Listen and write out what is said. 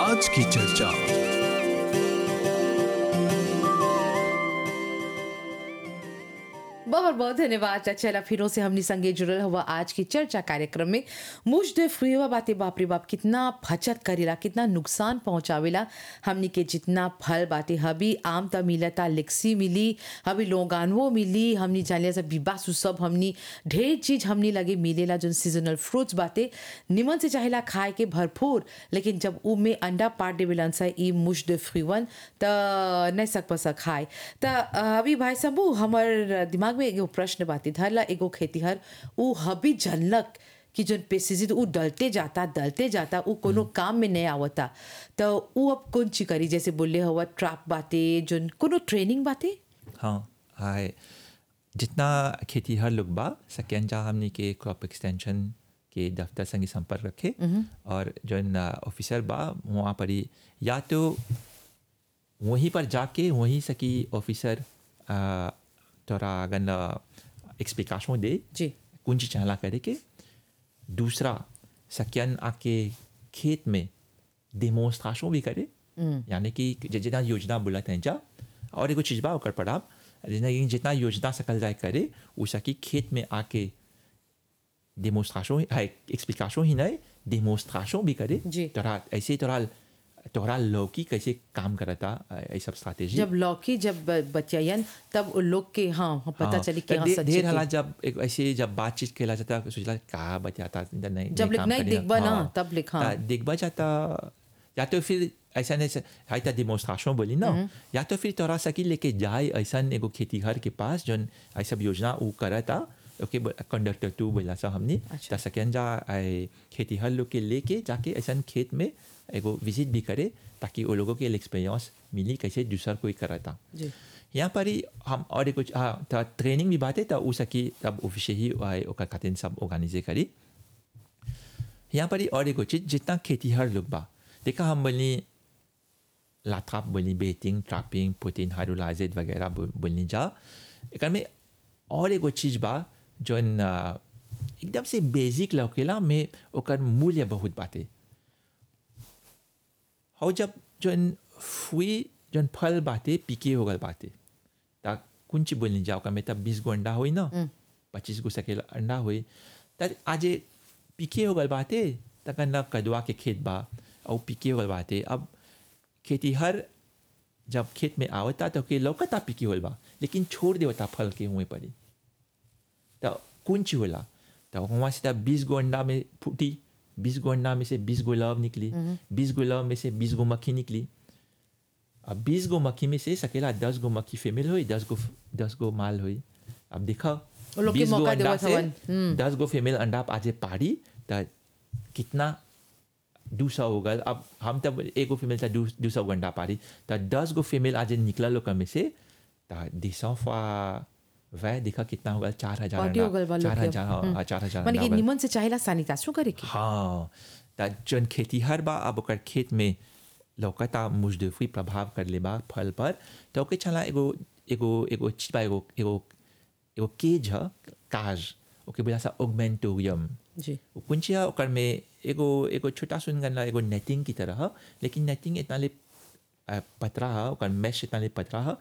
आज की चर्चा बहुत बहुत धन्यवाद चला फिरों से हमने संगे जुड़ल हुआ आज की चर्चा कार्यक्रम में मुझ दे फ्री हुआ बातें बाप रे बाप कितना फचत करेला कितना नुकसान पहुंचावेला हमनी के जितना फल बाटे हबी आम त मिलता लिक्सी मिली हबी लोगानवो मिली हमनी जानिया सब बिबासु सब हमनी ढेर चीज हमनी लगे मिलेला जो सीजनल फ्रूट्स बाटे निमन से चाहेला खाए के भरपूर लेकिन जब उ में अंडा पाट देवेलन सा ई मुझ दे फ्रीवन त नहीं सक पसा खाए त अभी भाई सबू हमर दिमाग में एगो प्रश्न बाती धरला एगो खेतीहर उ हबी जनलक कि जोन पेस्टिसाइड उ डलते जाता डलते जाता उ कोनो काम में नहीं आवता तो उ अब कौन ची करी जैसे बोले हुआ ट्रैप बाते जोन कोनो ट्रेनिंग बाते हाँ हाय जितना खेती हर लोग बा सकें जा हमने के क्रॉप एक्सटेंशन के दफ्तर संगे संपर्क रखे और जो ऑफिसर बा वहाँ पर ही या तो वहीं पर जाके वहीं सकी ऑफिसर आ, तोरा अगन एक्सप्लिकेशन दे जी कुंजी चाला करे के दूसरा सकियन आके खेत में डेमोन्स्ट्रेशन भी करे यानी कि ज- जितना योजना बोलत हैं जा और एगो चीज बा ओकर पढ़ाब जितना जितना योजना सकल जाए करे उ सकी खेत में आके डेमोन्स्ट्रेशन एक्सप्लिकेशन ही नहीं डेमोन्स्ट्रेशन भी करे जी। तोरा ऐसे तोरा तोरा लौकी कैसे काम करता ये सब स्ट्रैटेजी जब लौकी जब बचियन तब उन लोग के हाँ हाँ, पता हाँ, चली कि तो हाँ दे- सच्ची ढेर के- हाला जब एक ऐसे जब बातचीत केला जाता सोचला का बचाता नहीं जब लिख- काम नहीं करेगा। दिखबा ना, हाँ, तब लिख, हाँ। ता दिखबा जाता या तो फिर ऐसा नहीं हाई ता डिमोन्स्ट्रेशन बोली ना या तो फिर तोरा सकी लेके जाए ऐसा एगो खेतीहर के पास जौन ऐसा योजना उ करता ओके कंडक्टर टू बोला सा हमने अच्छा। ता सकें जा आए खेतीहर लोग के लेके जाके ऐसा खेत में एगो विजिट भी करे ताकि वो लोगों के एक्सपीरियंस मिली कैसे दूसरा कोई करता जी यहाँ पर ही हम और कुछ हाँ तो ट्रेनिंग भी बात है तो उस की तब ऑफिस ही आए ओकर खातिर सब ऑर्गेनाइजे करी यहाँ पर ही और एगो चीज जितना खेतीहर लोग बा देखा हम बोली लाथाप बोली बेटिंग ट्रैपिंग पुटिन हाइड्रोलाइजेड वगैरह बो- बोलनी जा एक में और एगो चीज बा जौन आ, एकदम से बेसिक लौकेला में ओकर मूल्य बहुत बाटे और जब जौन फुई जौन फल बाटे पीके हो गल बाटे ता कुंची बोलनी जाओ का में तब बीस गो अंडा हुई ना पच्चीस गो सकेला अंडा हुई तब आज पीके हो गल बाटे तक न कदवा के खेत बा और पीके हो गल बाटे अब खेती हर जब खेत में आवता तो के लौकता पीके होल बा लेकिन छोड़ देवता फल के हुए पड़ी तो कुंची होला तो वहाँ से तब बीस गो अंडा में फूटी बीस गो अंडा में से बीस गो लव निकली बीस गो लव में से बीस गो मक्खी निकली अब बीस गो मक्खी में से सकेला दस गो मक्खी फीमेल हुई दस गो दस गो माल हुई अब देखा वो लोग के 20 गो मौका अंडा देवत से हवन। दस गो फीमेल अंडा आज पाड़ी तो कितना दू सौ हो गल अब हम तब एगो फीमेल था दू दू सौ अंडा पाड़ी तो दस गो फीमेल आज निकला लोग में से तो दिसों फा वह देखा कितना होगा चार हजार पार्टी हो गल बा अंडा लोग चार के। हजार हाँ, चार हजार माने अंडा कि हो गल। निमन से चाहेला सैनिटाइजेशन करे के हाँ त जन खेतीहर बा अब ओकर खेत में लौकता मुजदफी प्रभाव कर ले बा फल पर तो ओके चला एगो एगो एगो चीज बा एगो एगो एगो केज ह काज ओके बोला सा ओगमेंटोरियम जी वो कुंचिया ओकर में एगो एगो छोटा सुन गन एगो नेटिंग की तरह ह, लेकिन नेटिंग इतना ले अ, पतरा ह ओकर मैश इतना ले पतरा ह